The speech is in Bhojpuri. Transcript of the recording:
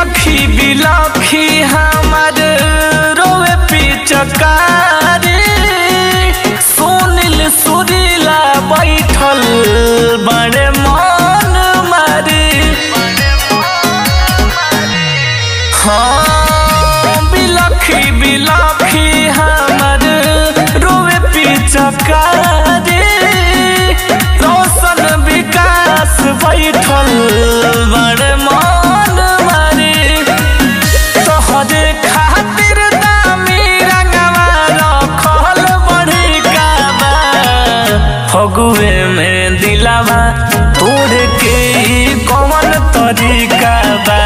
बिलखी बिलखी हमर रोवे पिचकारी सुनिल सुरीला बैठल बड़े मन मारी हाँ बिलखी बिलखी हमर रोवे पिचकारी रोशन विकास बैठल बड़े मन मारी तोहरे खातिर दामी रंगवा रखल बड़ी काबा फगुए में दिलावा तोड़ के ई कौन तरीका बा